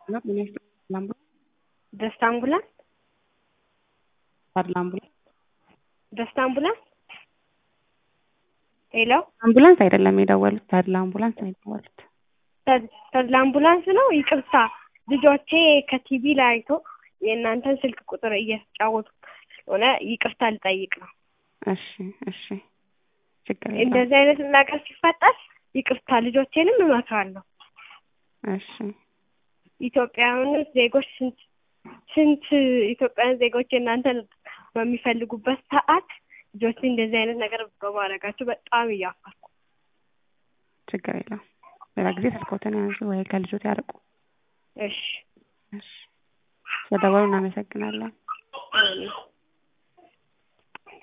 ነው ምን ያህል አምቡላንስ ደስታ አምቡላንስ ታድላ አምቡላንስ ደስታ አምቡላንስ ሄሎ አምቡላንስ አይደለም የደወሉት ታድላ አምቡላንስ ነው የደወሉት ተድላ አምቡላንስ ነው ይቅርታ ልጆቼ ከቲቪ ላይ አይቶ የእናንተን ስልክ ቁጥር እየተጫወቱ ስለሆነ ይቅርታ ልጠይቅ ነው እሺ እሺ ችግር የለውም እንደዚህ አይነት ነገር ሲፈጠር ይቅርታ ልጆቼንም እመክራለሁ እሺ ኢትዮጵያውያን ዜጎች ስንት ስንት ኢትዮጵያውያን ዜጎች የእናንተን በሚፈልጉበት ሰዓት ልጆች እንደዚህ አይነት ነገር በማድረጋቸው በጣም እያፈርኩ ችግር የለውም ሌላ ጊዜ ስልክዎትን ያንሱ ወይ ከልጆት ያርቁ እሺ እሺ ስለደወሉ እናመሰግናለን አሜን